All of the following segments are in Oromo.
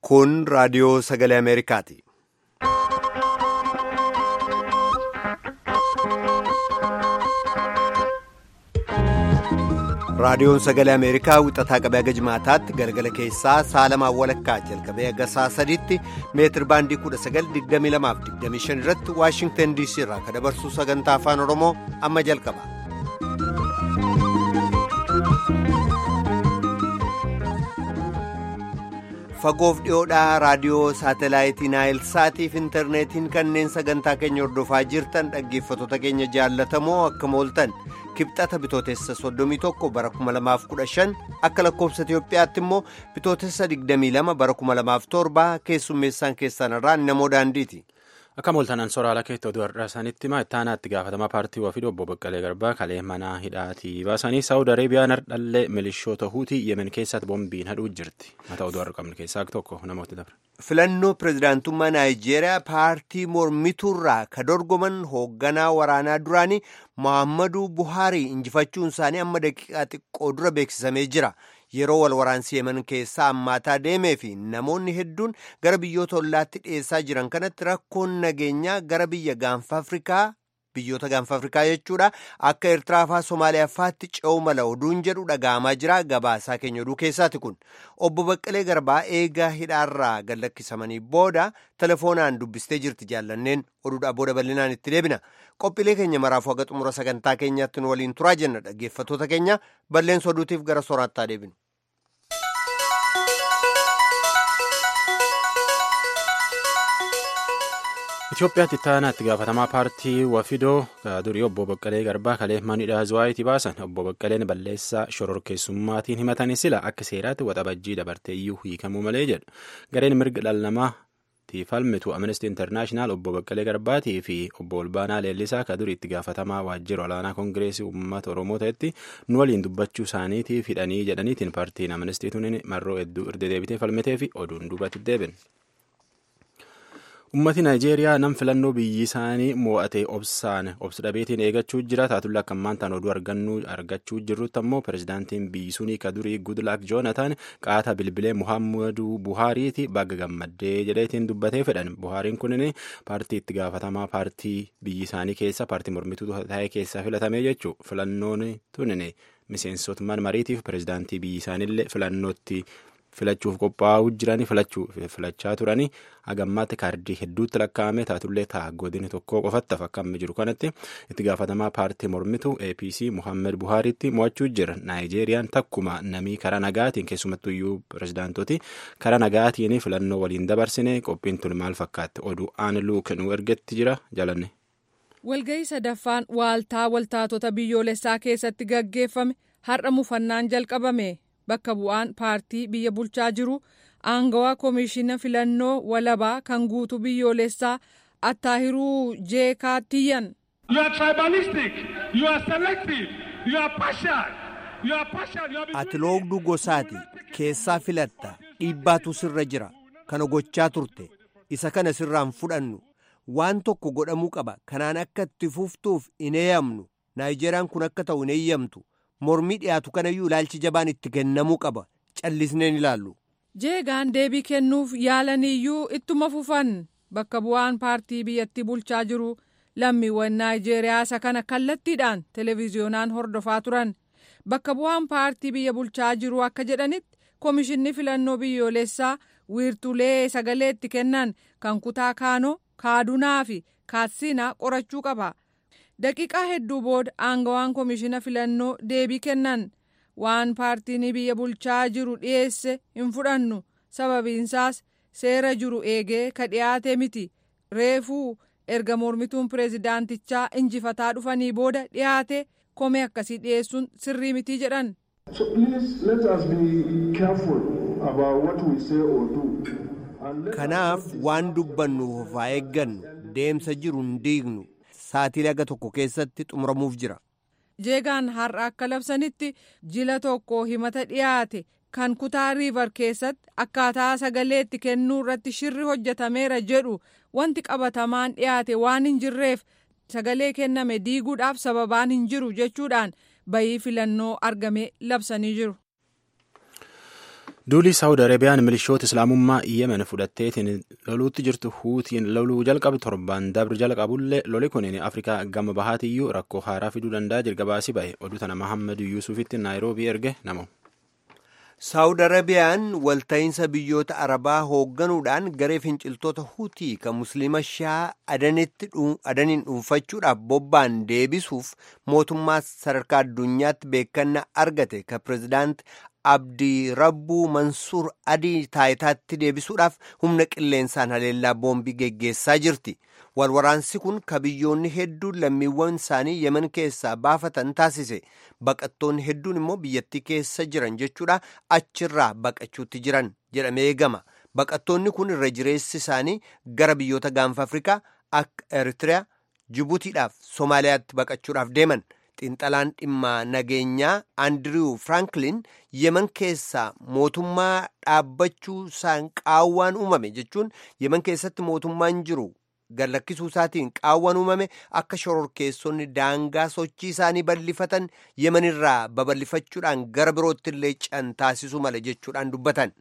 Kun raadiyoo sagalee Ameerikaati. Raadiyoon sagalee Ameerikaa wixataa qabee haga jimaataatti galgala keessaa saalamaa walakkaa jalqabee haga sa'a sadiitti meetir baandii 1922-25 irratti Waashingtan DC irraa kan dabarsu sagantaa afaan Oromoo amma jalqaba. Fagoof dhiyoodhaa raadiyoo saatalaayitii Naayilsaatiif intarneetiin kanneen sagantaa keenya hordofaa jirtan dhaggeeffattoota keenya jaallatamoo akkam ooltan. kibxata bitootessa 31 bara 2015 akka lakkoofsa Itiyoophiyaatti immoo bitootessa 22 bara 2007 keessummeessaan keessan irraa namoo daandiiti. Akka mooltanaan sooraalaa keettoo du'arraa isaanitti hima ittaanaatti gaafatamaa paartii wafiidha obbo Baqqalee Garbaa kalee mana hidhaatii baasanii Saawud Areebiyaan hardhallee milishoota huutii Yemen keessatti boombiin hadhuu jirti. Mata oduu har'a qabnu keessaa tokko namoota dabre. Filannoo pirezidaantummaa Naayijeeriyaa paartii mormituurraa ka dorgoman hoogganaa waraanaa duraanii Muhammadu Buhaarii injifachuun isaanii amma daqiiqaa xiqqoo dura beeksisamee jira. Yeroo wal waraansi Yemen keessaa ammaataa deemee fi namoonni hedduun gara biyyoota ollaatti dhiyeessaa jiran kanatti rakkoon nageenyaa gara biyya gaanfa Afrikaa biyyoota gaanfa Afrikaa jechuudha akka Eertiraa fa'aa Somaaliyaa fa'aatti ce'uu mala oduun jedhu dhaga'amaa jira gabaasaa keenya oduu keessaati kun obbo Baqqalee Garbaa eegaa hidhaarraa gad lakkisamanii booda telefoonaan dubbistee jirti jaallanneen oduudhaa booda bal'inaan itti deebina qophiilee keenya maraafuu haga xumura sagantaa keenyaatti nu waliin turaa jenna dhaggeeffattoota keenya balleessa oduutiif gara sooraattaa deebinu. Itoophiyaatti ittaanaatti gaafatamaa paartii wafidoo durii obbo Baqqalee Garbaa kalee manidhaa Zuwaayitii baasan obbo Baqqaleen balleessaa shororkeessummaatiin himatanii sila akka seeraatti waxabajjii dabartee iyyuu hiikamuu malee jedhu gareen mirga dhala namaatti falmitu Amnesty International obbo Baqqalee Garbaatii fi obbo Olbaanaa Leellisaa ka durii itti gaafatamaa waajjira olaanaa Koongireesii Uummata Oromoo ta'etti nu waliin dubbachuu isaaniitiif hidhanii jedhaniitiin paartiin Amnesty tuniin marroo hedduu irra deebitee falmitee fi oduun duubatti deebin. Uummati Naayijeeriyaa nam filannoo biyyi isaanii mo'ate obsaan obsi dhabeetiin eegachuu jira taatulla akka ammaantaan oduu argachuu jirrutti ammoo pirezidaantiin biyyi sunii ka durii Goodluck Joonataan qaata bilbilee Muhammadu Buhaariiti bagga gammaddee jedheetiin dubbatee fedhan Buhaariin kunin paartii itti gaafatamaa paartii biyyi isaanii keessa paartii mormituu ta'e keessa filatamee jechuu filannoon tunin miseensotman mariitiif pirezidaantii biyyi isaaniillee filannootti. filachuuf qophaa'uu jiranii filachaa turanii hagammaatti kaardii hedduutti lakkaa'ame taatullee ta'a godini tokko qofatti fakkaamee jiru kanatti itti gaafatamaa paartii mormitu apc muhammed buhaariitti mo'achuu jira naayijeeriyaan takkuma namii karaa nagaatiin keessumattuu iyyuu pirezidaantoti karaa nagaatiin filannoo waliin dabarsine qophiin tun maal fakkaatti oduu aan luuk nu ergetti jira jalanne. walga'ii sadaffaan waaltaa waltaatota biyyoolessaa keessatti gaggeeffame har'a mufannaan jalqabame. bakka bu'aan paartii biyya bulchaa jiru aangawaa koomishina filannoo walabaa kan guutuu biyyoolessaa attaahiruu jeekaatiyyan. ati loogduu gosaati keessaa filatta dhiibbaatu sirra jira kana gochaa turte isa kana sirraan fudhannu waan tokko godhamuu qaba kanaan akka itti fuftuuf hin eeyyamnu naayijeeriyaan kun akka ta'u hin eeyyamtu. mormii dhiyaatu kanayyuu ilaalchi jabaan itti kennamuu qaba callisneen ilaallu. jeegaan deebii kennuuf yaalaniyyuu ittuma fufan bakka bu'aan paartii biyyattii bulchaa jiru lammiiwwan naayijeeriyaa isa kana kallattiidhaan televiziyoonaan hordofaa turan bakka bu'aan paartii biyya bulchaa jiru akka jedhanitti koomishinni filannoo biyyoolessaa wiirtulee sagalee itti kennan kan kutaa kaanoo kaadunaa fi kaatsiinaa qorachuu qaba. daqiiqaa hedduu booda aangawaan koomishina filannoo deebii kennan waan paartiin biyya bulchaa jiru dhiyeesse hin fudhannu sababiinsaas seera jiru eegee ka dhiyaate miti reefuu erga mormituun pireezidaantichaa injifataa dhufanii booda dhiyaate komee akkasii dhiyeessuun sirrii mitii jedhan. kanaaf waan dubbannuuf haa eeggannu deemsa jiru hin diignu. Saatiilee aga tokko keessatti xumuramuuf jira. jeegaan har'a akka labsanitti jila tokko himata dhiyaate kan kutaa riivar keessatti akkaataa sagalee itti kennuu irratti shirri hojjetameera jedhu wanti qabatamaan dhiyaate waan hin jirreef sagalee kenname diiguudhaaf sababaan hin jiru jechuudhaan bayii filannoo argame labsanii jiru. duulii saawud arabiyaan milishoota islaamummaa yemen fudhatteetiin loluutti jirtu huutiin loluu jalqabe torban dabri jalqabullee loli kun afrikaa gama bahaatiyyuu rakkoo haaraa fiduu danda'a jirgabaasii ba'e oduu tana mahammad yuusufitti naayiroobii erge namo. saawud arabiyaan walta'iinsa biyyoota arabaa hoogganuudhaan garee finciltoota huutii kan musliima shaa adaniin dhuunfachuudhaaf bobba'an deebisuuf mootummaa sadarkaa addunyaatti beekannaa argate ka pireezidaant abdii rabbuu mansuur adii taayitaatti deebisuudhaaf humna qilleensaan haleellaa boombii geggeessaa jirti walwaraansi kun ka biyyoonni hedduun lammiiwwan isaanii yemen keessaa baafatan taasise baqattoonni hedduun immoo biyyattii keessa jiran jechuudha achirraa baqachuutti jiran jedhamee eegama baqattoonni kun irra jireessi isaanii gara biyyoota gaanfa afrikaa akka eritiriyaa jibuutiidhaaf soomaaliyaatti baqachuudhaaf deeman xiinxalaan dhimma nageenyaa andiriw firaanklin yemen keessaa mootummaa dhaabbachuu isaan qaawwaan uumame jechuun yemen keessatti mootummaan jiru gallakkisuu isaatiin qaawwaan uumame akka shororkeessonni daangaa sochii isaanii bal'ifatan yemenirraa babal'ifachuudhaan gara birootti illee can taasisuu mala jechuudhaan dubbatan.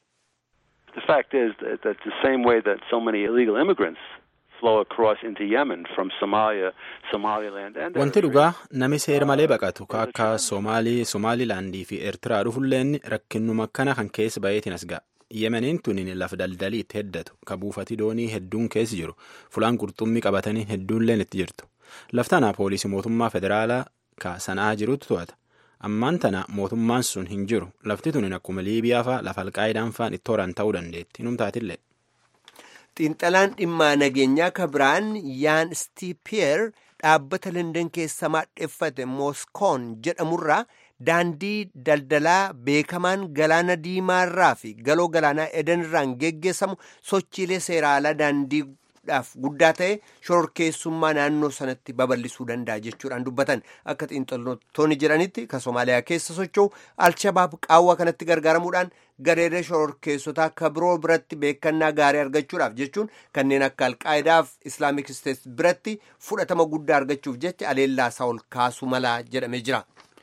The fact is that the same way that so many illegal immigrants flow across into Yemen from Somalia, Somaliland and Wanti dhugaa nami seera malee baqatu ka akka Somaalii, Somaalilaandii fi Eertiraa dhufulleen rakkinnuma akkana kan keessa baheetiin as ga'a. Yemeniin tunin lafa daldalii itti heddatu ka buufati doonii hedduun keessa jiru fulaan qurxummii qabatanii hedduunleen itti jirtu. Laftanaa poolisii mootummaa federaalaa ka sanaa jirutu to'ata. Ammaan tana mootummaan sun hin jiru. Lafti tunin akkuma Liibiyaa faa lafa alqaayidaan faan itti horan ta'uu dandeetti. Numtaatillee. xiinxalaan dhimma nageenyaa kabiraan yaan stiipiyeer dhaabbata london keessa maadheffate mooskoon jedhamurraa daandii daldalaa beekamaan galaana diimaarraa fi galoo galaanaa edenirraan geggeessamu sochiilee seeraalaa daandiidhaaf guddaa ta'e shororkeessummaa naannoo sanatti babal'isuu danda'a jechuudhaan dubbatan akka xiinxaltoonni jedhanitti ka soomaaliyaa keessa socho'u alshabaab qaawwa kanatti gargaaramuudhaan gareelee shororkeessotaa ka biroo biratti beekannaa gaarii argachuudhaaf jechuun kanneen akka alqaayidaaf islaamik isteets biratti fudhatama guddaa argachuuf jecha aleellaa isaa ol kaasuu malaa jedhamee jira.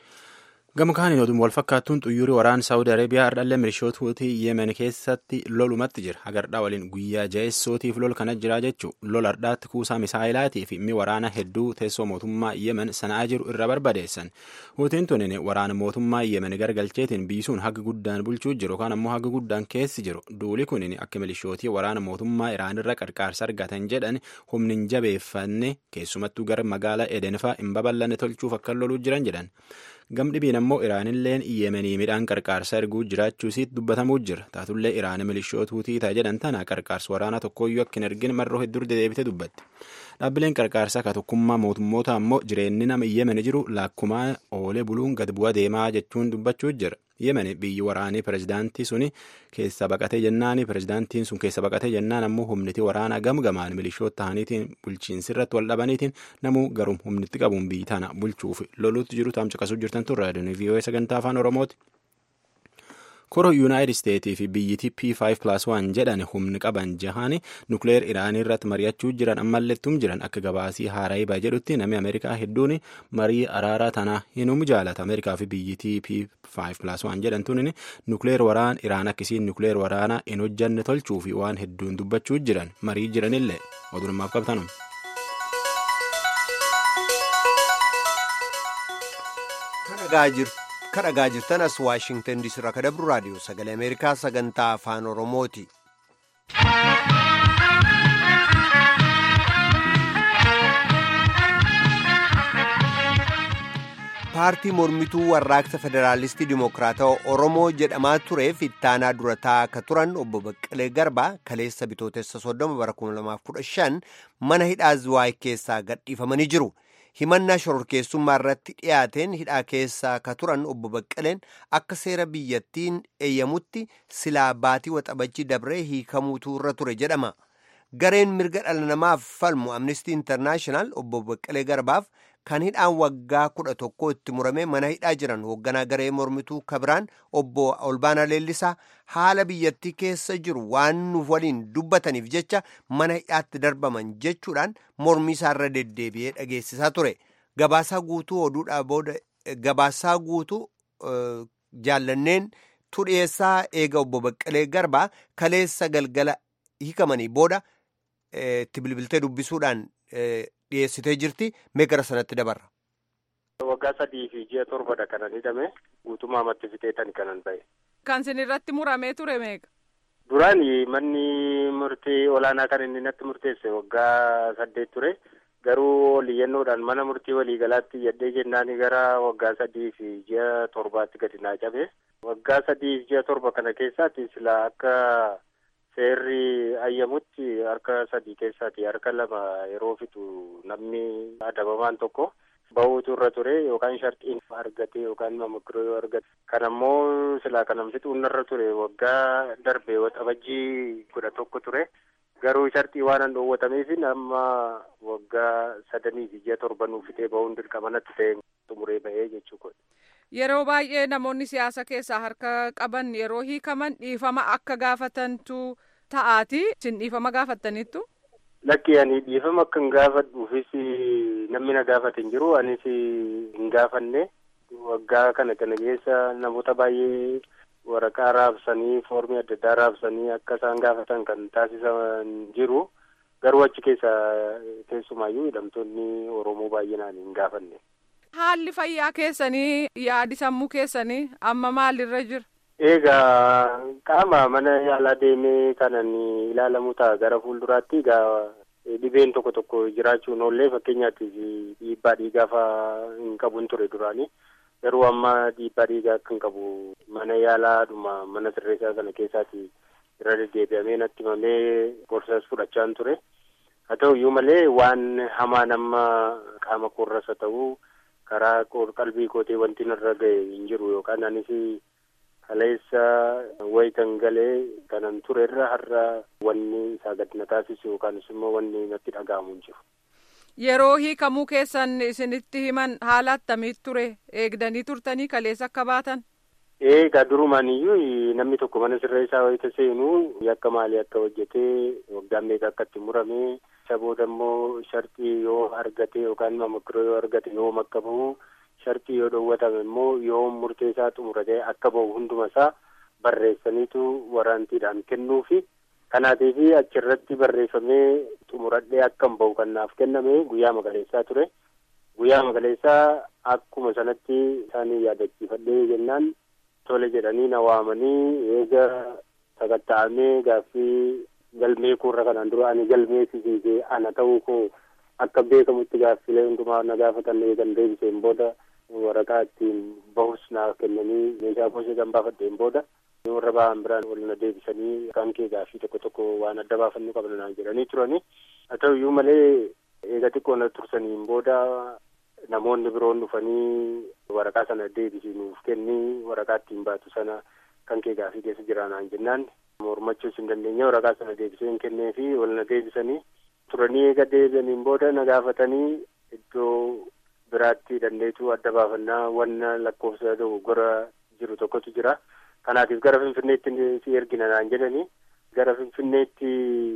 Gama kaaniin oduu wal fakkaattuun xuyyoorri waraana Saawud Arabiyaa hardhallee milishoota huutii Yemen keessatti lolumatti jira. Hagardhaa waliin guyyaa jaheessootiif lol kana jira jechuun lol hardhaatti kuusaa misaayilaatii fi mi waraana hedduu teessoo mootummaa Yemen sana'aa jiru irra barbadeessan. Huutiin tunin waraana mootummaa Yemen gargalcheetiin biisuun haga guddaan bulchuu jiru yookaan ammoo haga guddaan keessi jiru. Duuli kunin akka milishootii waraana mootummaa Iraanirra qarqaarsa argatan jedhan humnin jabeeffanne keessumattuu gara magaalaa Edenfaa hin babal'anne tolchuuf akka loluu jiran jedhan. Gamdhibiin ammoo Iraanilleen Yemenii midhaan qarqaarsa erguu jiraachuusiit dubbatamuu jira. Taatullee Iraan milishoota huutii ta'a jedhan tana qarqaarsa waraana tokkooyyuu akka hin ergin marroo hedduu dedeebite dubbatti. Dhaabbileen qarqaarsaa ka tokkummaa mootummoota ammoo jireenyi nama Yemen jiru laakkumaa oolee buluun gad bu'aa deemaa jechuun dubbachuu jira. Yemen biyyi waraanii pirezidaantii suni keessa baqatee jennaani pirezidaantiin sun keessa baqatee jennaan ammoo humniti waraanaa gamgamaan milishoota ta'aniitiin bulchiinsi irratti wal dhabaniitiin namuu garuu humnitti qabuun biyyi tana bulchuuf loluutti jiru taam caqasuu jirtan turre raadiyoon vii'oo sagantaa afaan oromooti. Koro Yuunaayitid Isteetii fi biyyittii P5+1 jedhan humni qaban jahaani nukleer Iraanii irratti mari'achuu jiran ammallettum jiran akka gabaasii haaraayibaa jedhutti namni Ameerikaa hedduun marii araaraa tanaa hinum jaalata. Ameerikaa fi biyyittii P5+1 jedhan tunin nukleer waraan Iraan akkisiin nukleer waraanaa hin hojjanne tolchuu fi waan hedduun dubbachuu jiran marii jiranillee odunummaaf qabtanum. kan dhagaa jirtan as waashingtan diisii irraa kadabru raadiyoo sagalee ameerikaa sagantaa afaan oromooti. paartii mormituu warraaqsa federaalistii dimokiraatawaa oromoo jedhamaa tureef ittaanaa dura taa'aa turan obbo Baqqalee Garbaa kaleessa bitootessa soddoma bara 2015 mana hidhaa Zuwaay keessaa gadhiifamanii jiru. himannaa shororkeessummaa irratti dhiyaateen hidhaa keessaa ka turan obbo Baqqaleen akka seera biyyattiin eeyyamutti silaa baatii waxabajii dabree hiikamuutu irra ture jedhama. Gareen mirga dhala namaaf falmu Amnestii Intarnaashinaal obbo Baqqalee Garbaaf kan hidhaan waggaa kudha tokko itti murame mana hidhaa jiran hoogganaa garee mormituu kabiraan obbo Olbaanaa Leellisaa haala biyyattii keessa jiru waan nuuf waliin dubbataniif jecha mana hidhaatti darbaman jechuudhaan mormii isaarra deddeebi'ee dhageessisaa ture. Gabaasaa guutuu oduudhaa booda gabaasaa guutuu jaallanneen tu dhiyeessaa eega obbo Baqqalee Garbaa kaleessa galgala hiikamanii booda itti bilbiltee dubbisuudhaan dhiyeessitee jirti mee gara sanatti dabarra. Waggaa sadii fi ji'a torbadha kanan hidhame guutummaa matti fixeetan kanan ba'e. Kan sin irratti muramee ture meeqa? Duraan manni murtii olaanaa kan inni natti murteesse waggaa saddeet ture. Garuu oliyyannoodhaan mana murtii waliigalaatti yaddee jennaan gara waggaa sadii fi ji'a torbaatti gadi naa cabe. Waggaa sadii fi ji'a torba kana keessaatti sila akka seerri ayyamutti harka sadii keessaati harka lama yeroo fixu namni adabamaan tokko. bahuutu irra ture yookaan sharxiin argate yookaan mamakiroo yoo argate kan ammoo silaa kanam fixuun irra ture waggaa darbe waxabajjii kudha tokko ture garuu sharxii waan an dhoowwatameef amma waggaa sadanii fi ji'a torba nuuf fixee bahuun dirqama natti ta'e xumuree ba'ee jechuudha. Yeroo baay'ee namoonni siyaasa keessaa harka qaban yeroo hiikaman dhiifama akka gaafatantu ta'aati. Isin dhiifama gaafattaniittu? Lakki ani dhiifama akka hin gaafadhuufis namni na gaafate hin jiru anis hin gaafanne waggaa kana kana keessa namoota baay'ee waraqaa raabsanii foormii adda addaa raabsanii akka isaan gaafatan kan taasisan jiru garuu achi keessa keessumaayyuu hidhamtoonni Oromoo baay'inaan hin gaafanne. Haalli fayyaa keessanii yaadi sammuu keessanii amma maalirra jira? Egaa qaama mana yaalaa deemee kanan ilaalamu ta'a gara fuulduraatti egaa dhibeen tokko tokko jiraachuun oollee fakkeenyaatiif dhiibbaa dhiigaa fa'aa hin qabuun ture duraanii garuu amma dhiibbaa dhiigaa akka hin qabu mana yaalaadhuma mana sirreessaa sana keessaati irra deddeebi'amee natti himamee gorsas fudhachaan ture haa ta'u iyyuu malee waan hamaa nama qaama koorras haa ta'u karaa qalbii kootee wanti narra ga'e hin jiru yookaan anis kaleessa wayitan galee kanan turerra har'a wanni isaa gadi na taasisu yookaanis immoo wanni natti dhaga'amu hin jiru. Yeroo hiikamuu keessan isinitti himan haala attamiit ture eegdanii turtanii kaleessa akka baatan? Eegaa durumaan iyyuu namni tokko mana sirreessaa wayita seenu yakka maalii akka hojjetee waggaan meeqa akka itti murame isa booda immoo sharxii yoo argate yookaan mamakiroo yoo argate yoo makka bahu shartii yoo dhoowwatame immoo yoo murteessaa xumuratee akka bahu hunduma isaa barreessaniitu waraantiidhaan kennuufi kanaatiif achirratti barreeffamee xumuradhee akka hin bahu kan naaf kenname guyyaa magaleessaa ture guyyaa magaleessaa akkuma sanatti isaanii yaadachiifadhee jennaan tole jedhanii na waamanii eega sakatta'amee gaaffii galmee koorra kanaan dura ani galmee sisiisee ana ta'uu koo akka beekamutti gaaffilee hundumaa na gaafatan eegan deebiseen booda waraqaa ittiin bahus naaf kennanii meeshaa gosa kan baafadheen booda warra ba'an biraan wal na deebisanii kan kee gaaffii tokko tokko waan adda baafannuu qabna naan jedhanii turani haa ta'u iyyuu malee eega xiqqoo na tursaniin booda namoonni biroon dhufanii waraqaa sana deebisinuuf kennii waraqaa ittiin baatu sana kan kee gaaffii keessa jira naan jennaan mormachuus hin dandeenye waraqaa sana deebiseen kennee fi wal na deebisanii turanii eega deebi'aniin booda na gaafatanii iddoo biraatti dandeetu adda baafannaa wanna lakkoofsa dogoggora jiru tokkotu jira kanaatiif gara finfinneetti si ergina naan jedhanii gara finfinneetti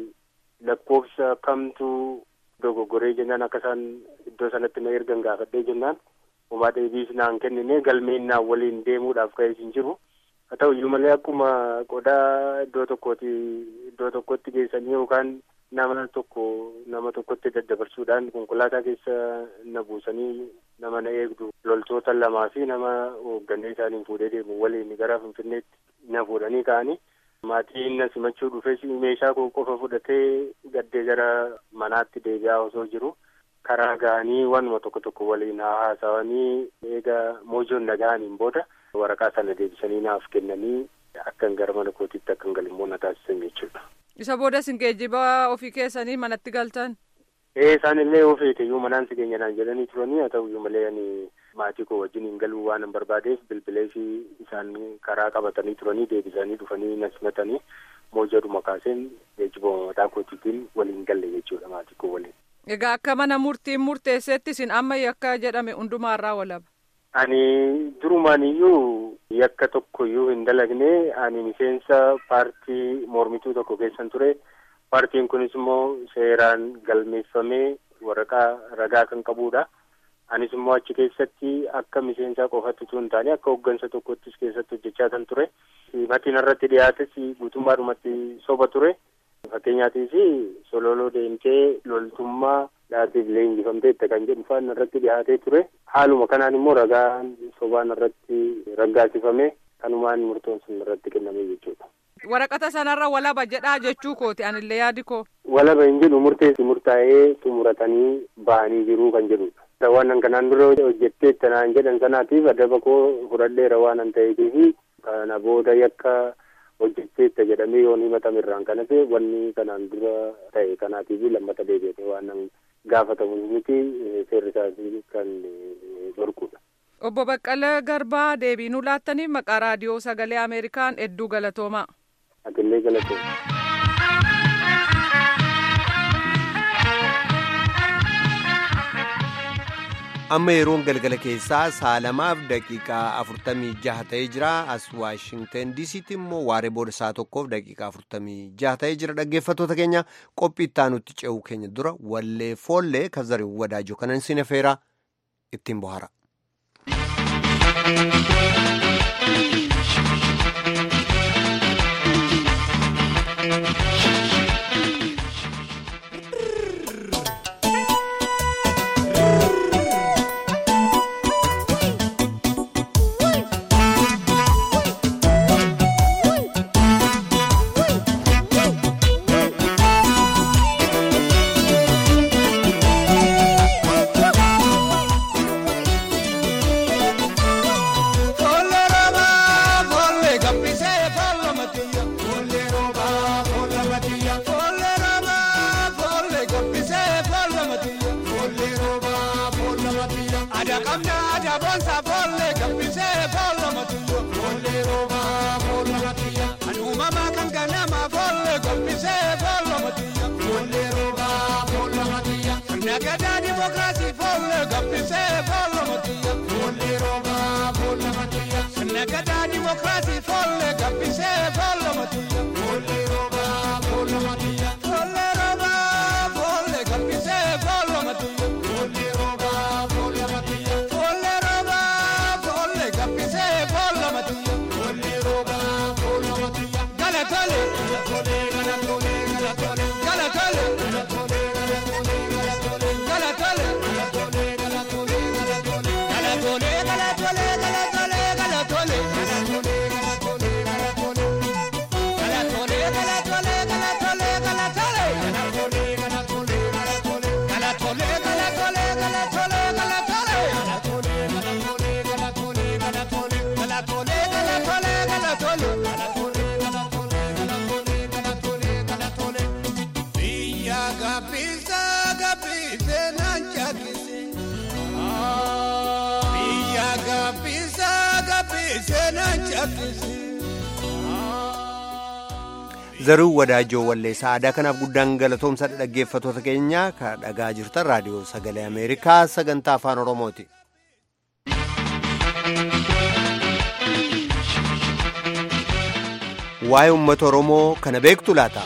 lakkoofsa kamtu dogoggoree jennaan akka isaan iddoo sanatti na ergan gaafadhee jennaan homaa deebiis naan kennine galmeen naan waliin deemuudhaaf ka'ee hin jiru haa ta'u iyyuu malee akkuma qodaa iddoo tokkooti iddoo tokkotti geessanii yookaan nama tokko nama tokkotti daddabarsuudhaan konkolaataa keessa na buusanii nama na eegdu loltoota lamaa fi nama hoogganee isaaniin fuudhee deemu waliin gara finfinneetti na fuudhanii ka'anii maatiin na simachuu dhufes meeshaa koo qofa fudhatee gaddee gara manaatti deebi'aa osoo jiru karaa ga'anii wanuma tokko tokko waliin haasawanii eega moojoon na ga'aniin booda waraqaa sana deebisanii naaf kennanii akkan gara mana kootiitti akkan galimmoo na taasisan jechuudha. Isa booda isin geejjiba ofii keessanii manatti galtan? Ee isaan illee yoo feete iyyuu manaan si keenya naan jedhanii turanii haa ta'u iyyuu malee ani maatii koo wajjin hin galuu waan hin barbaadeef bilbilee fi isaan karaa qabatanii turanii deebisanii dhufanii na simatanii moojadhuma kaaseen geejjiba mataa kootiitiin waliin galle jechuudha maatii koo waliin. Egaa akka mana murtiin murteessetti isin amma yakka jedhame hundumaarraa walaba. Ani durumaan iyyuu yakka tokko iyyuu hin dalagne ani miseensa paartii mormituu tokko keessan ture. Paartiin kunis immoo seeraan galmeeffamee waraqaa ragaa kan qabudha. anis immoo achi keessatti akka miseensaa qofatti osoo hin taane akka hooggansa tokkottis keessatti hojjechaa kan ture matiin irratti dhiyaates guutummaadhumatti soba ture fakkeenyaatiif sololoo deemtee loltummaa dhaatiif leenjifamteetta kan jedhu faan irratti dhiyaatee ture haaluma kanaan immoo ragaan sobaan irratti raggaasifame kanumaan murtoon sun irratti kenname jechuudha. Waraqata sanarra walaba jedhaa jechuu kooti anillee yaadi koo. Walaba hin jedhu murteessi murtaa'ee xumuratanii ba'anii jiruu kan jedhudha. Waan kanaan dura hojjettee tanaan jedhan sanaatiif adaba koo fudhadheera waan an ta'eefi kana booda yakka hojjetteetta jedhamee yoon himatame irraan kanas wanni kanaan dura ta'e kanaatiif lammata deebi'ate waan gaafatamu miti seerri isaanii kan dhorkudha. Obbo Baqqalee Garbaa deebii nuu laattaniif maqaa raadiyoo sagalee Ameerikaan hedduu galatoomaa. Atillee galatooma. amma yeroon galgala keessaa saalamaaf daqiiqaa afurtamii jaha ta'ee jira as waashingten diisiitti immoo waaree booda saa tokkoof daqiiqaa afurtamii jaha ta'ee jira dhaggeeffattoota keenya qophii ittaanutti ce'uu keenya dura wallee foollee kazarii wadaajoo kanan sin affeera ittiin bohara. zaruu wadaajoo walleessaa aadaa kanaaf guddaan galatoomsa dhaggeeffatoota keenya ka dhagaa jirtan raadiyoo sagalee ameerikaa sagantaa afaan oromooti. waa'ee uummata oromoo kana beektu laata.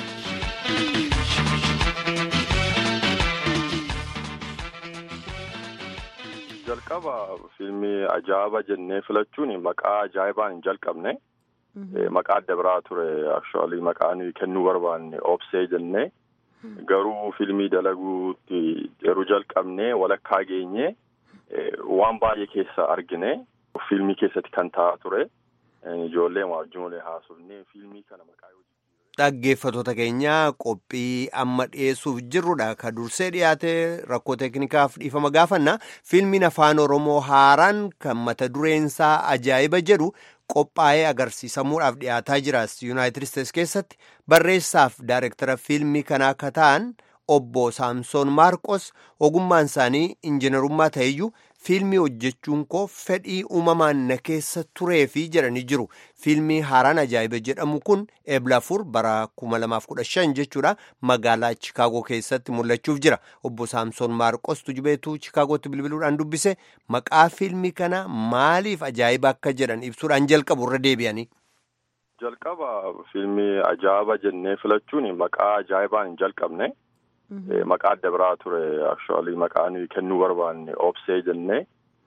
jalqaba fiilmii ajaa'iba jennee filachuun maqaa ajaa'ibaan hin jalqabne. Maqaa adda biraa ture actually maqaan kennuu barbaanne obsee jennee garuu fiilmii dalaguutti yeroo jalqabnee walakkaa geenye waan baay'ee keessa argine fiilmii keessatti kan ta'aa ture ijoollee waajjiroolee haasofnee fiilmii kana maqaa Dhaggeeffatoota keenya qophii amma dhiyeessuuf jirrudha. Ka dursee dhiyaate rakkoo teeknikaaf dhiifama gaafanna. Fiilmiin afaan Oromoo haaraan kan mata dureensaa ajaa'iba jedhu qophaa'ee agarsiisamuudhaaf dhiyaataa jira. Yuunaayitid Isteets keessatti barreessaaf daayirektara fiilmii kanaa akka ta'an obbo Saamsoon Maarqos ogummaan isaanii injiinarummaa ta'eyyuu fiilmii hojjechuun koo fedhii uumamaan na keessa tureefi jedhanii jiru. Fiilmii haaraan ajaa'iba jedhamu kun eebla afur bara 2015 jechuudha magaalaa Chikaagoo keessatti mul'achuuf jira. Obbo Saamsoon Maarqos tujubeetu Chikaagootti bilbiluudhaan dubbise maqaa fiilmii kana maaliif ajaa'iba akka jedhan ibsuudhaan jalqabu irra deebi'anii. Jalqaba fiilmii ajaa'iba jennee filachuun maqaa ajaa'ibaan hin jalqabne. maqaa adda biraa ture actually maqaa nuyi kennuu barbaanne obsee jennee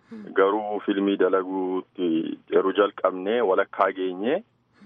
garuu filmii dalaguutti yeroo jalqabnee walakkaa geenye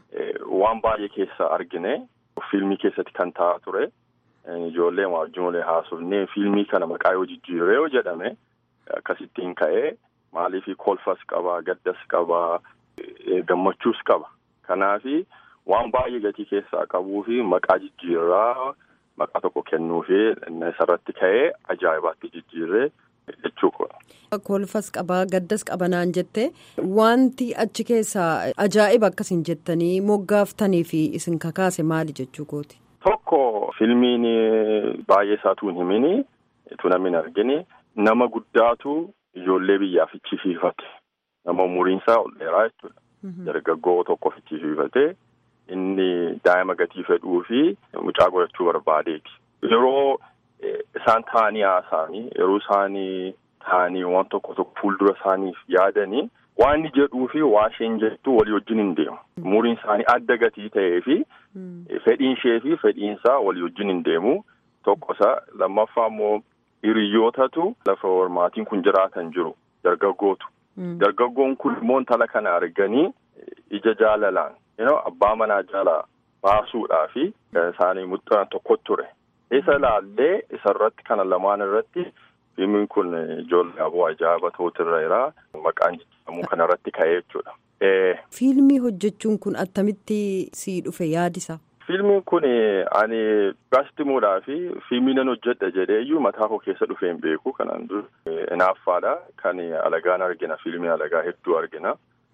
waan baay'ee keessa argine filmii keessatti kan ta'aa ture ijoollee waajjiroolee haasofnee filmii kana maqaa yoo jijjiiree yoo jedhame akkasittiin ka'ee maaliif kolfas qaba gaddas qaba gammachuus qaba kanaafi waan baay'ee gatii keessaa qabuu fi maqaa jijjiirraa maqaa tokko kennuufi isarratti ka'ee ajaa'ibaatti jijjiirree jechuudha. Kolfas qabaa gaddas qabanaan jette wanti achi keessaa ajaa'iba akkasiin jettanii moggaaftanii fi isin kakaase maali jechuu kooti. Tokko filmiin baay'ee isaatu hin himini tu namni hin argini nama guddaatu ijoollee biyyaaf fichiisiifate nama umuriinsaa ol dheeraa jechuudha. Dargaggoo tokko fichiisiifate inni daa'ima gatii fedhuu fi mucaa godhachuu barbaadeeti. Yeroo isaan taa'anii haasa'anii yeroo isaanii taa'anii waan tokko tokko fuuldura isaaniif yaadanii waan inni jedhuu fi waa isheen jettu walii wajjin hin deemu. Umuriin isaanii adda gatii ta'ee fi fedhiin ishee fi fedhiinsaa walii wajjin hin deemu. Tokkosa lammaffaa immoo hiriyootatu lafa hormaatiin kun jiraatan jiru dargaggootu. Dargaggoon kun immoo intala kana arganii ija jaalalaan abbaa manaa jala baasuudhaa fi isaanii muxxanan tokko ture. Isa ilaallee isarratti kana lamaan irratti filmiin kun ijoollee aboo ajaa'iba ta'uutirra jira maqaan jijjiiramuu kanarratti ka'ee jechuudha. Fiilmii hojjechuun kun attamitti sii dhufe yaadisa? Fiilmiin kun ani gaazitimuudhaa fi fiilmii nan hojjedha jedhee iyyuu mataa koo keessa dhufee hin beeku kanaan dura inaaffaadha kan alagaan argina fiilmii alagaa hedduu argina.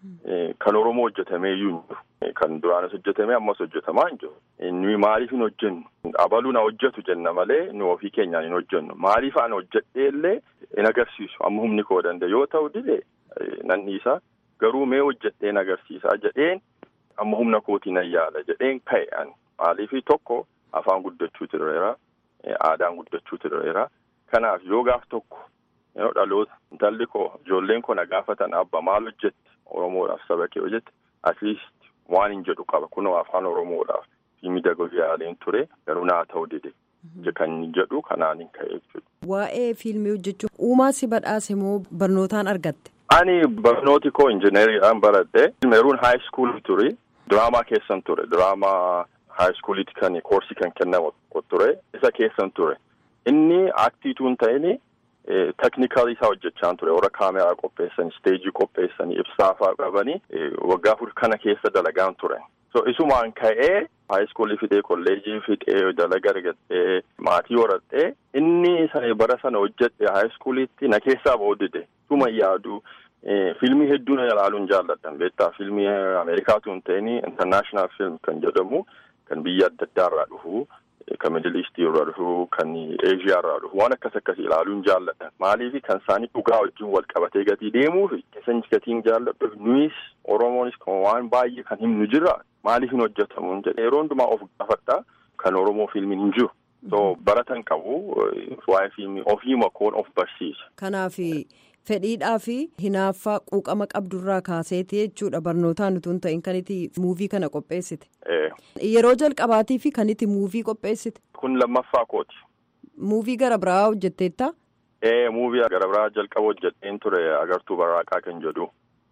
Kan Oromoo hojjetamee iyyuu hin jiru. Kan duraanis hojjetamee ammas hojjetamaa hin jiru. Nuyi maaliif hin hojjennu? Abaluu na hojjetu jenna malee nu ofii keenyaan hin hojjennu. Maaliif ani hojjedhee illee hin agarsiisu amma humni koo danda'e yoo ta'u dide nan dhiisa. Garuu mee hojjedhee hin agarsiisaa jedheen amma humna kootiin nan yaala jedheen ka'e ani. Maaliif tokko afaan guddachuu tireera. Aadaan guddachuu tireera. Kanaaf yoo gaaf tokko yoo dhaloota intalli koo ijoolleen koo na gaafatan abba maal hojjette? Oromoodhaaf saba kee hojjette atleast waan hin jedhu qaba kunoo afaan Oromoodhaaf fiilmii dagoogaa yaaleen ture garuu naa ta'u dide kan jedhu kanaan hin ka'e jechuudha. Waa'ee fiilmii hojjechuun uumaa si badhaase moo barnootaan argatte? Ani barnooti koo injineeriidhaan baradhe meeruun haay iskuulii ture diraamaa keessan ture diraamaa haay iskuuliitti kan koorsii kan kennamu ture isa keessan ture inni aktiituu hin ta'in. Teknikaalii isaa hojjechaa ture warra kaameraa qopheessanii isteejii qopheessanii ibsaafaa qabanii waggaa afur kana keessa dalagaan ture. So isumaan ka'ee haayiskuulii fidee kolleejii fidee dalaga argattee maatii horadhee inni sana bara sana hojjedhe haayiskuuliitti na keessaa boodide tuma yaadu fiilmii hedduu na ilaaluun jaalladhan beektaa fiilmii Ameerikaatu hin ta'in intarnaashinaal fiilm kan jedhamu kan biyya adda addaa irraa dhufu. Kan miidil iistii irraa dhufu kan eeshiyaa irraa dhufu waan akkas akkas ilaaluun jaalladha maaliif kan isaanii dhugaa wajjin wal qabatee gatii deemuuf keessan gatiin jaalladhu nuyis oromoonis waan baay'ee kan himnu jira maaliif hin hojjetamu jedhee yeroo hundumaa of gaafadha kan oromoo fiilmiin hin jiru. So baratan qabu waa'ee fiilmii ofii makoon of barsiisa. Kanaaf fedhiidhaa fi hinaaffaa quuqama qabdurraa kaaseeti jechuudha barnootaan utuu hin ta'in kan itti muuvii kana qopheessite. Yeroo jalqabaatii fi kan itti muuvii qopheessite. Kun lammaffaa kooti. Muuvii gara biraa hojjetteetta? Ee muuvii gara biraa jalqaba hojjetteen ture agartuu barraaqaa kan jedhu.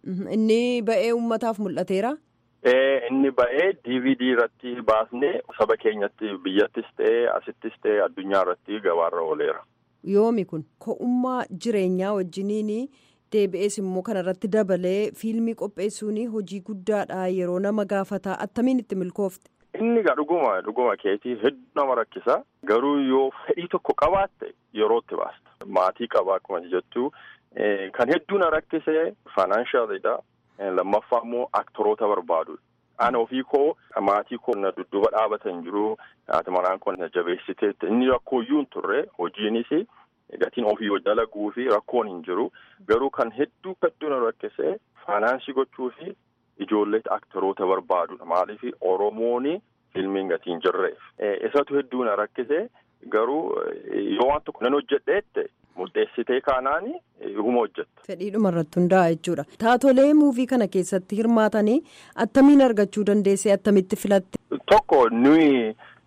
Inni ba'ee uummataaf mul'ateera? Ee inni ba'ee DVD irratti baasnee saba keenyatti biyyattis ta'ee asittis ta'ee addunyaa irratti gabaarra ooleera. Yoomi kun ko'ummaa jireenyaa wajjiniin deebi'ees immoo kanarratti dabalee fiilmii qopheessuun hojii guddaadha yeroo nama gaafataa attamiin itti milkoofte. Inni egaa dhuguma dhuguma keetii hedduu nama rakkisa garuu yoo fedhii tokko qabaatte yerootti baasta maatii qabaa akkuma jettu kan hedduu na rakkise faayinaanshaaliidha lammaffaa immoo aktoroota barbaadu. Ana ofii koo maatii koo na dudduuba dhaabatan jiru haati manaan koo na jabeessite inni rakkooyyuu hin turre hojiinis gatiin ofii dalaguu fi rakkoon hin jiru garuu kan hedduu hedduu na rakkise faayinaansii gochuu fi ijoollee aktoroota barbaadudha maaliif oromoon filmiin gatiin jirreef isatu hedduu na rakkise garuu yoo waan tokko nan hojjedheette murteessitee kaanaani huma hojjetta. Fedhiidhuma irratti hundaa'a jechuudha. Taatolee muuvii kana keessatti hirmaatanii attamiin argachuu dandeessee attamitti filatte? Tokko nuyi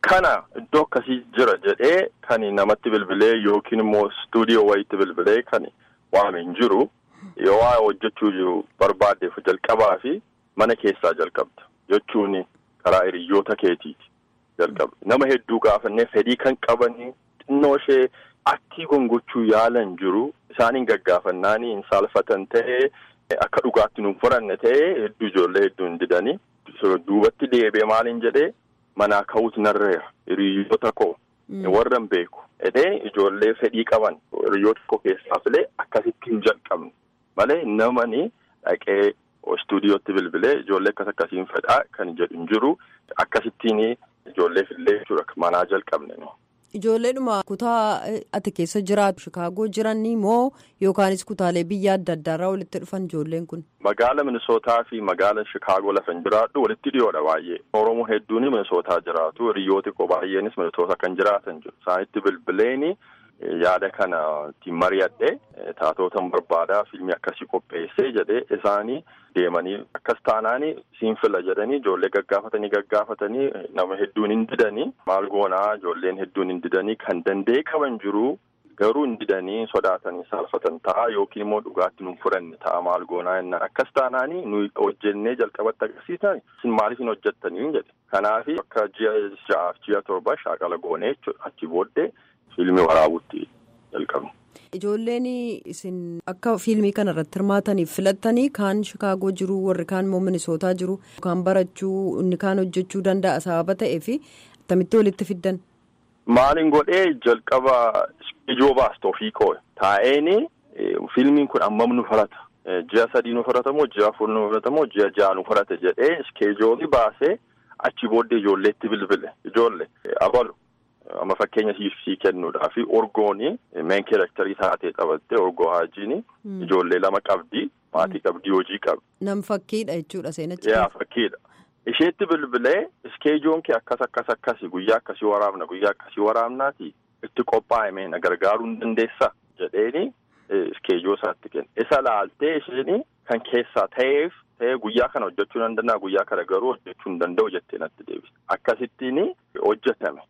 kana iddoo akkasii jira jedhee kan namatti bilbilee yookiin immoo istuudiyoo wayiitti bilbilee kan waame hin jiru yoo waa hojjechuu jiru barbaaddeef jalqabaa fi mana keessaa jalqabda jechuun karaa hiriyoota keetiiti jalqabda nama hedduu gaafannee fedhii kan qabanii xinnoo ishee aktii gongochuu yaalan jiru isaaniin gaggaafannaanii hin saalfatan ta'ee akka dhugaatti nuun fudhanne ta'ee hedduu ijoollee hedduu hin didanii duubatti deebee maaliin jedhee manaa ka'uutu narreera hiriyoota koo warra hin beeku edee ijoollee fedhii qaban hiriyoota koo keessaa filee akkasitti hin jalqabne malee namani dhaqee istuudiyootti bilbilee ijoollee akkas akkasiin fedhaa kan jedhu hin jiru akkasittiin ijoollee fillee jechuudha manaa jalqabne. Ijoolleedhuma kutaa ati keessa jiraatu Shikaagoo jiranii moo yookaanis kutaalee biyya adda addaarraa walitti dhufan ijoolleen kun? Magaala Minisootaa fi magaala Shikaagoo lafa hin jiraadhu walitti dhiyoodha baay'ee. Oromoo hedduun Minisootaa jiraatu. Hiriyooti koo baay'eenis Minisoota kan jiraatan jiru. Isaanitti bilbileeni yaada kana ittiin mari'adhee taatootan barbaadaa fiilmii akkasii qopheessee jedhee isaanii deemanii akkas taanaanii siin fila jedhanii ijoollee gaggaafatanii gaggaafatanii nama hedduun hin didanii maal goonaa ijoolleen hedduun hin didanii kan danda'e qaban jiru garuu hin didanii sodaatanii saalfatan ta'a yookiin immoo dhugaatti nuun fudhanne ta'a maal goonaa jennaan akkas taanaanii nuyi hojjennee jalqabatti agarsiisan isin maaliif hin hojjettanii jedhe kanaafi akka ji'a ja'aaf ji'a torba shaakala goonee jechuudha achi booddee fiilmii waraabuutti jalqabne. Ijoolleen isin akka fiilmii kana irratti hirmaataniif filattanii kaan Shikaagoo jiru warri kaan immoo Minisootaa jiru kaan barachuu inni kaan hojjechuu danda'a sababa ta'eef akkamitti walitti fiddan. Maalin godhee jalqaba ijoo baaste ofii koo taa'een fiilmiin kun ammam nu fudhata ji'a sadii nu fudhata moo ji'a afur nu fudhata moo ji'a ja'a nu fudhata jedhee iskeejoolii baasee achi booddee ijoolleetti bilbile ijoollee abalu. amma fakkeenya sii kennuudhaa fi orgooni meen keerektarii taatee taphattee orgoo haajiini ijoollee lama qabdi maatii qabdi hojii qabdi. Nam fakkiidha jechuudha seenachi. Yaa fakkiidha. Isheetti bilbilee iskeejoon kee akkas akkas akkasi guyyaa akkasii waraabna guyyaa akkasii waraabnaati itti qophaa'e na gargaaruu hin dandeessa jedheeni iskeejoo isaatti kenna. Isa laaltee isheen kan keessaa ta'eef ta'ee guyyaa kana hojjechuu nan danda'a guyyaa kana garuu hojjechuu hin danda'u jettee natti deebise. Akkasittiin hojjetame.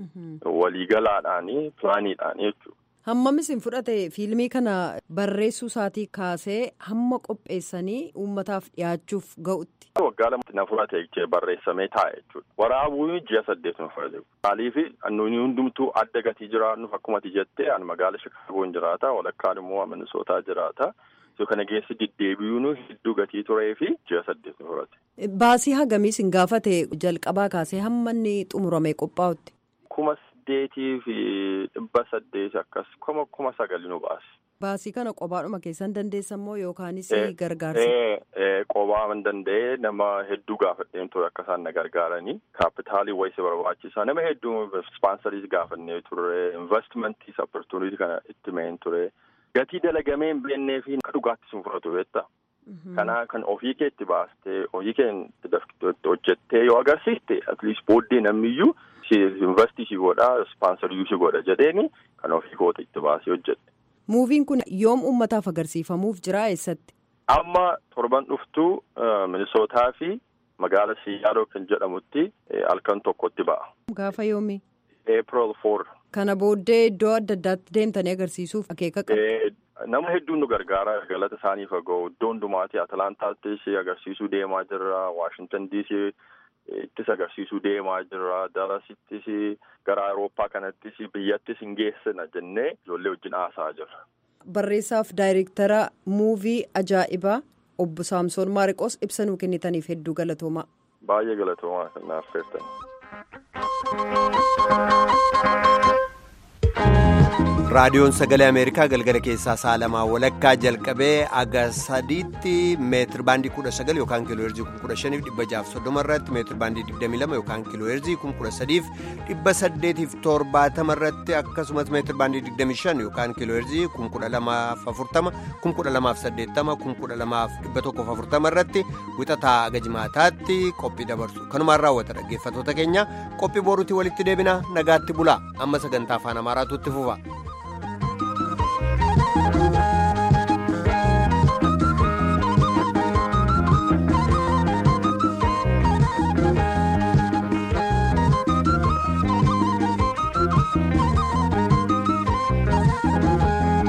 Waliigalaadhaanii pilaaniidhaanii jechuudha. Hammam isin fudhate fiilmii kana barreessuu isaatii kaasee hamma qopheessanii uummataaf dhiyaachuuf ga'utti. Waggaa lamatti na fudhate barreessamee taa'e jechuudha. Waraabuu ji'a saddeet nu fudhate. Maaliif nuyi hundumtuu adda gatii jiraannuuf akkuma ati jettee an magaala Shikaagoon jiraata walakkaan immoo Minisootaa jiraata. Iddoo kana geessi deddeebi'uun hedduu gatii turee fi ji'a saddeet nu fudhate. Baasii hagamii isin gaafate jalqabaa kaasee hamma inni xumuramee qophaa'utti. kuma saddeetii fi dhibba saddeeti akkas kuma kuma sagali nu baase. Baasii kana qobaadhuma keessan dandeessan moo yookaanis gargaarsa? Qobaa man danda'ee nama hedduu gaafadheen ture akka isaan na gargaaranii kaapitaalii wayisa barbaachisaa nama hedduu ispaansarii gaafannee ture investimentii opportunitii kana itti meen ture gatii dalagamee hin beennee fi akka dhugaatti sun fudhatu beektaa. Kanaa kan ofii kee itti baastee ofii kee hojjettee yoo agarsiiste atleast booddee namniyyuu. Investii si godhaa ispaansarii si godha jedheeni kan ofii koota itti baasee hojjette. Muuviin kun yoom uummataaf agarsiifamuuf jira eessatti? Amma torban dhuftuu Minisootaa fi magaala Siyaadoo kan jedhamutti halkan tokkotti ba'a. Gaafa yoomii? April four. Kana booddee iddoo adda addaatti deemtanii agarsiisuuf akeeka qabu. Nama hedduun nu gargaara galata isaanii fagoo iddoo hundumaatti Atalantaattis agarsiisuu deemaa jirra Waashintan DC. Ittis agarsiisuu deemaa jirra darasittis gara Awurooppaa kanattis biyyattis hin geessina jennee ijoollee wajjin haasa'aa jirra. Barreessaaf daayireektara muuvii ajaa'ibaa obbo Saamsoon Maariqoos ibsa nuu kennitaniif hedduu galatoomaa. Baay'ee galatoomaa kan naaf feertan. raadiyoon sagalee ameerikaa galgala keessaa sa'a lamaa walakkaa jalqabee aga sadiitti meetir baandii kudha sagal yookaan kiiloo heerzii kun kudha shaniif dhibba jaaf soddoma irratti meetir baandii digdamii lama yookaan kiiloo heerzii kun kudha sadiif dhibba saddeetiif torbaatama irratti akkasumas meetir baandii digdamii shan yookaan kiiloo heerzii kun kudha lamaaf afurtama kun kudha lamaaf saddeettama kun kudha lamaaf dhibba tokkoof afurtama irratti wixataa aga jimaataatti qophii dabarsu kanumaan raawwata dhaggeeffatoota keenya qophii boruutti walitti deebina nagaatti bulaa amma sagantaa afaan amaaraatu itti fufa.